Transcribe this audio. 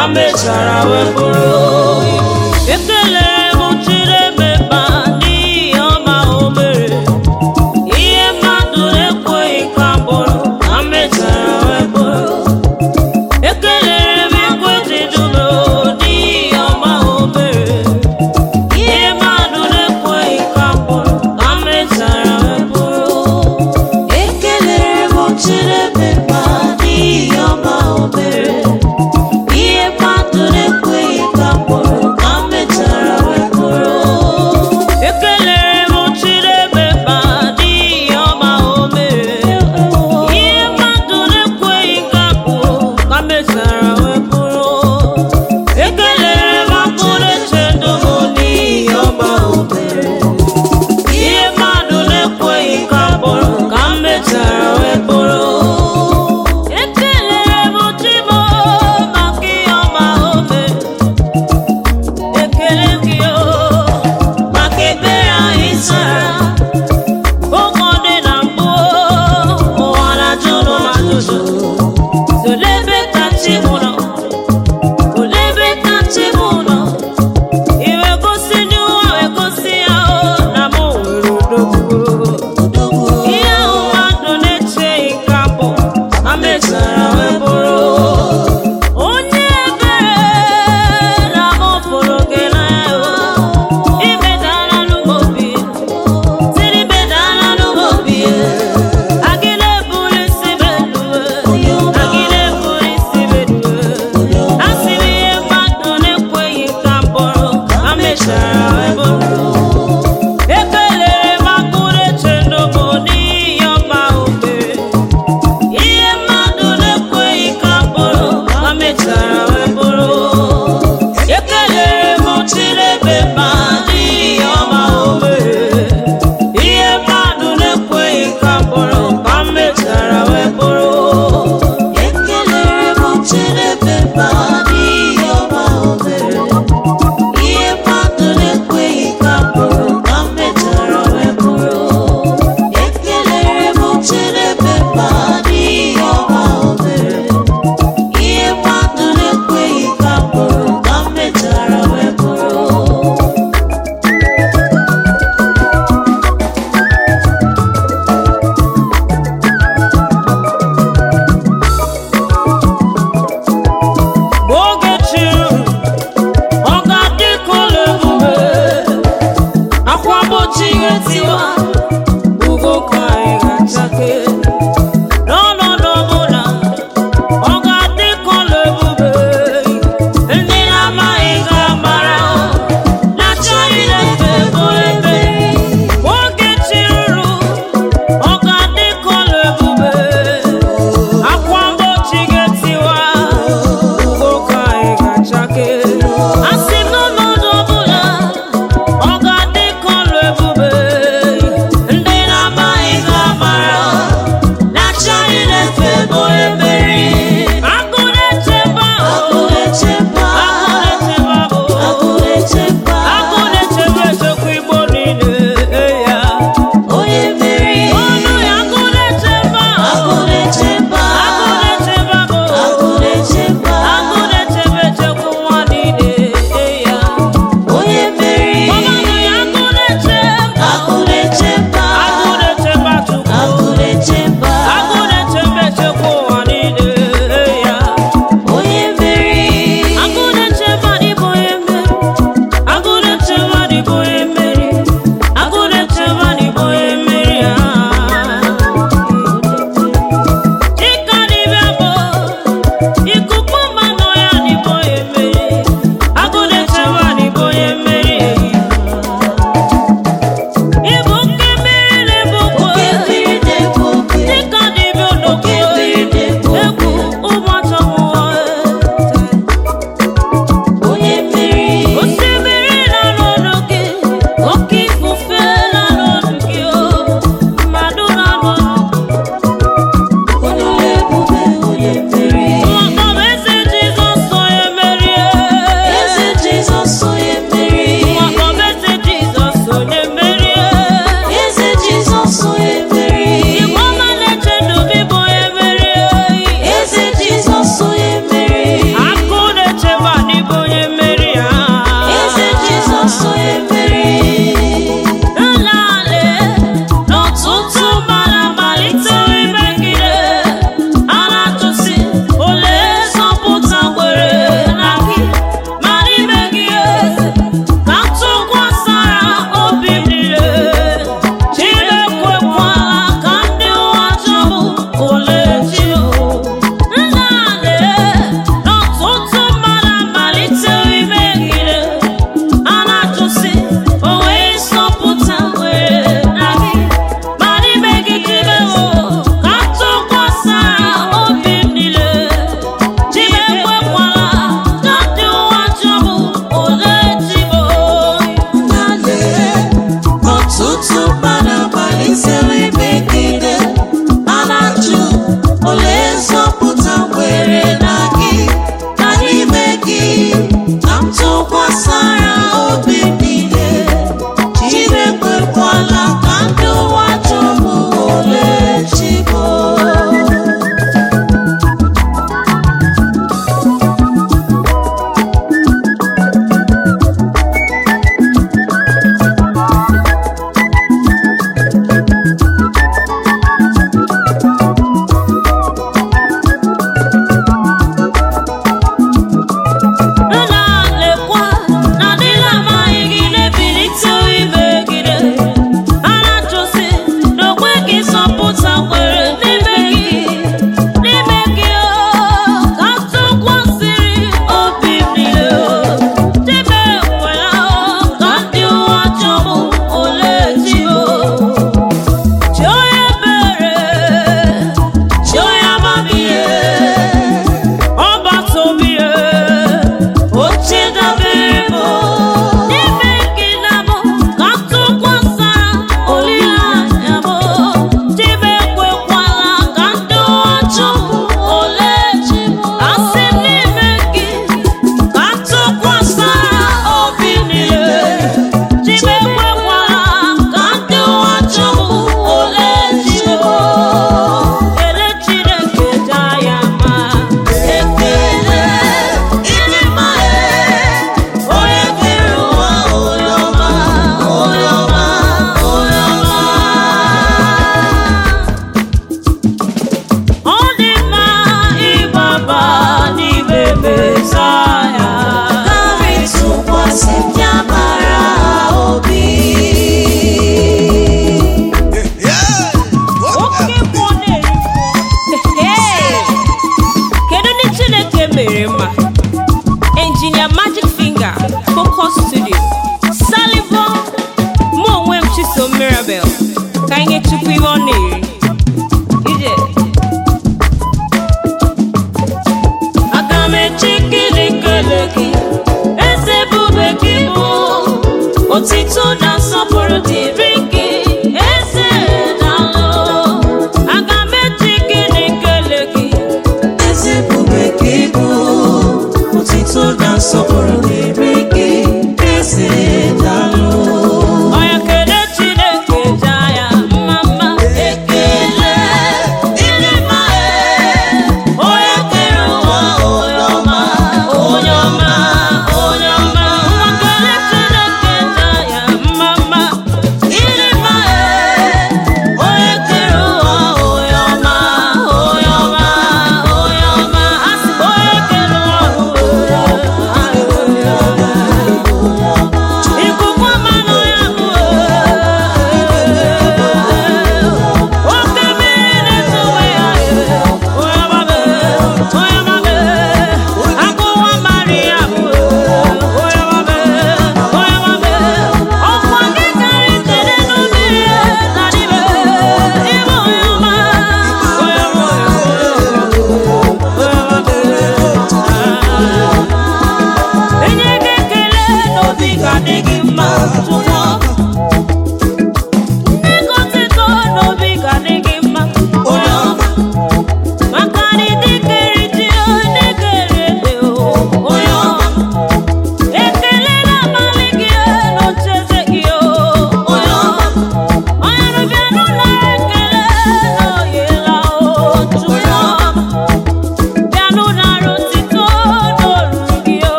ka mechara wee bụrụ ekelere m chiremeba n'ihi ọma o mere ihe mmadụ na-ekweghị ka bụrụ ka mechara wee bụrụ ekelere m igwe dị dụlo n'ihi ọma o mere ihe mmadụ na-ekweghị ka bụrụ ka mechara wee bụrụ Ekelere m Chineke n'ihi ọma o mere ihe mmadụ na-ekweghị ka mkpụrụ ka m mechara wee bụrụ ekelere m chiremeba n'ihi ọma o mere ihe mmadụ na-ekweghị ka bụrụ ka mechara wee bụrụ ekelere m akpụrụ eche ndụ m n'ihi ọma o mere ihe mmadụ na-ekweghị ka bụrụ ka m mechara wee bụrụ ekelere m chimo maka ihe ọma o mere ekele gị o maka ebere anyị sara oge ọ dị na mbụ ụwa na-ajụ nụ m ajụjụ olee ebe ka chi m nọ olee ebe ka chi m nọ iwe gosi n'ụwa wee gosi ya o na m nwere odogwu ihe ahụ mmadụ na-echeghị ka bụ ma mechara wee bụrụ onye ebere na m fụrụ gị n'anya imedala n'obi tiri imedala n'obi agịla eburu isi beluwe agịla eburu isi beluwe asị m ihe mmadụ na-ekweghị ka m bụrụ ma mechara wee bụrụ ekelere m akpụrụ eche n'ụmụ n'ihi ọma o mere ihe mmadụ na-ekweghị ka bụrụ ka mechara wee bụrụ ekelere m chirebe ma n'ihi ọma o mere ihe mmadụ na-ekweghị ka bụrụ ka mechara wee bụrụ Ekelere m Chineke n'ihi ọma o mere ihe mmadụ na-ekweghị ka mkpụrụ ka m mechara wee bụrụ Ekelere m Chineke